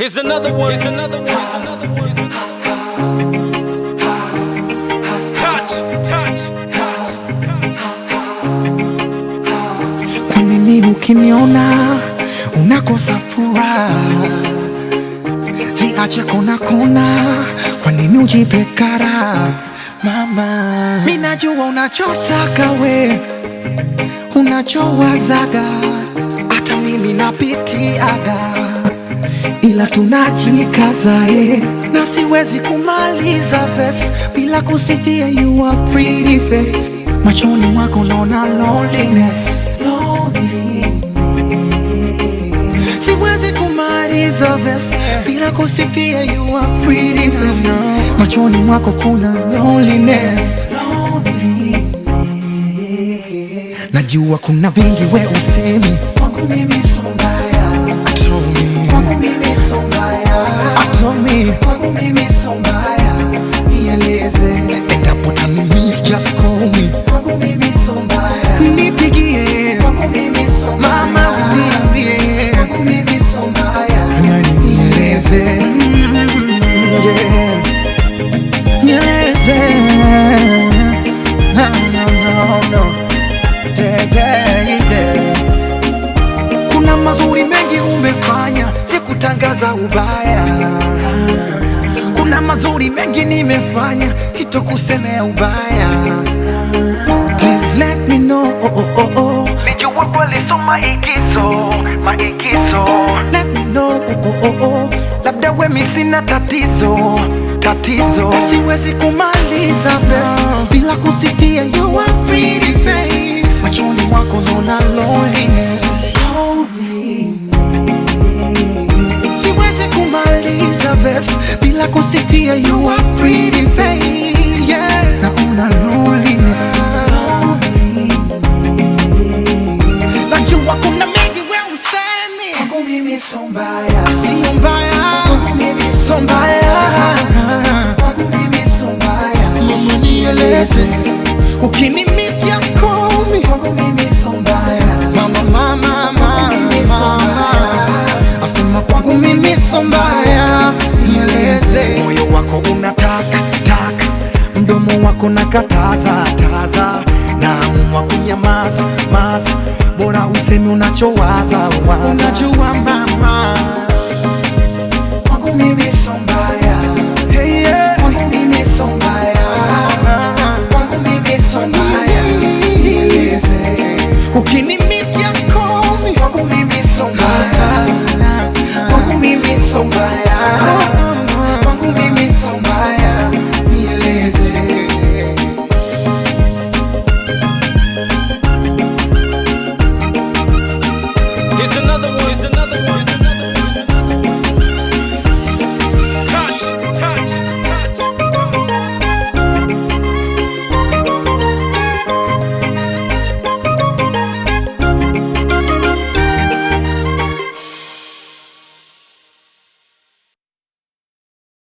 Here's another one. Here's another one. Here's another one. Here's another one. Touch, touch, touch, touch. Kwa nini ukiniona unakosa furaha? Ziache kona kona, kwa nini ujipe kara? Mama, mimi najua unachotaka we, unachowazaga, hata mimi napitiaga, ila tunajikaza eh, na siwezi kumaliza verse bila kusifia you are pretty face. Machoni mwako naona loneliness, loneliness. Siwezi kumaliza verse bila kusifia you are pretty face. Machoni mwako kuna loneliness, loneliness. Najua kuna vingi we usemi kwangu mimi so mbaya Told me. Kwangu mimi so mbaya I told me Kwangu mimi so mbaya Nieleze Endapo utanimiss just call me Kwangu mimi so mbaya Nipigie Kwangu mimi so mbaya Mama uniambie Kwangu mimi so mbaya Yani nieleze Mm, yeah. Nieleze No, no, no, no yeah, yeah, yeah. Kuna mazuri mengi umefanya, sikutangaza ubaya. Kuna mazuri mengi nimefanya, sitokusemea ubaya. Please let me know. Oh, oh, oh, oh. Nijua kweli so maigizo, maigizo Let me know. Oh, oh, oh, oh. Labda wemi sina tatizo, tatizo Siwezi kumaliza verse bila kusifia you are pretty face. Machoni mwako naona loneliness. Siwezi kumaliza verse bila kusifia you are pretty face. Yeah, naona loneliness. Najua kuna mengi we usemi kwangu mimi so mbaya, sio mbaya kwangu mimi so mbaya kwangu mimi so mbaya. Mama nieleze ukinimiss just call me kwangu mimi so mbaya. Mama mama mama mama asema kwangu mimi so mbaya. Nieleze moyo wako unataka taka, mdomo wako nakataza taza, naamua kunyamaza maza, bora usemi unachowaza waza. Unajua ma